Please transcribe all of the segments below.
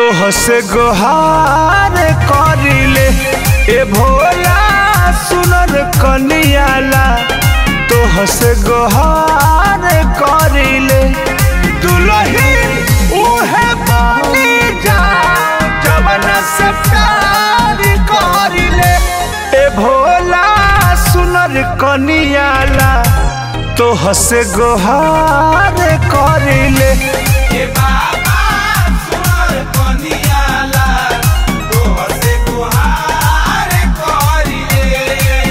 तोह से गोहार करिले ए भोला सुनर कनियाला तोह से गोहार करिले दुलही उहे बनी जा जवना से प्यार करिले ए भोला सुनर कनियाला तोह से गोहार करिले ए बाबा सुनर कनियाला तोहर से गुहार करिले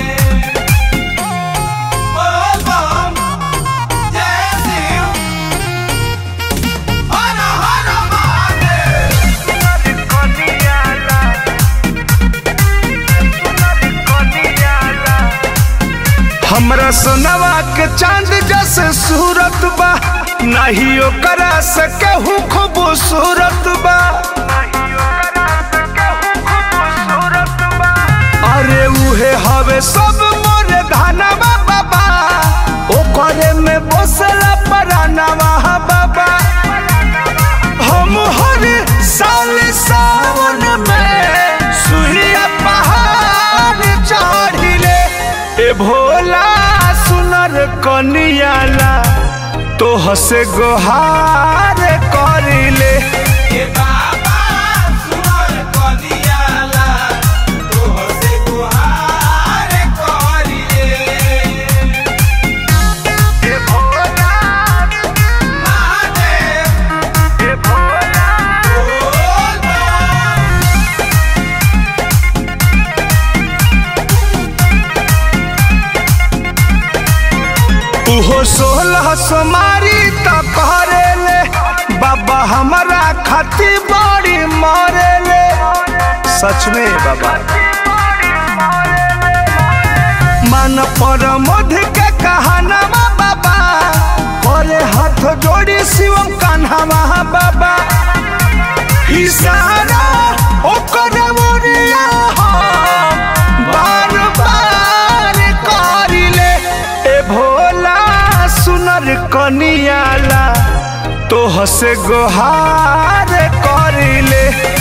बोल बम जय शिव हर हर महादेव हमरा सोनवा के चांद जैसे सूरत बा नहीं ओकरा से केहू खूबसूरत बा अरे उहे हवे सब मोरे धनवा बाबा ओकरे में बसला परानवा बाबा हम हर साल सावन में सुइया पहाड़ चढ़िले ए भोला सुनर कनियाला तोह से गोहार करिले ए बाबा सुनर कनियाला तोहर से गुहार करिले ए भोला महादेव ए भोला बोल बम उहो सोलह सोमारी त करेले बाबा हमारा खाती बड़ी मरेले सच में बाबा मन पर मध के कहानवा बाबा करे हाथ जोड़ी शिवम कान्हावा बाबा इशारा ओकर मोरिया बार बार करिले ए भोला सुनर कनियाला तोह से गोहार करिले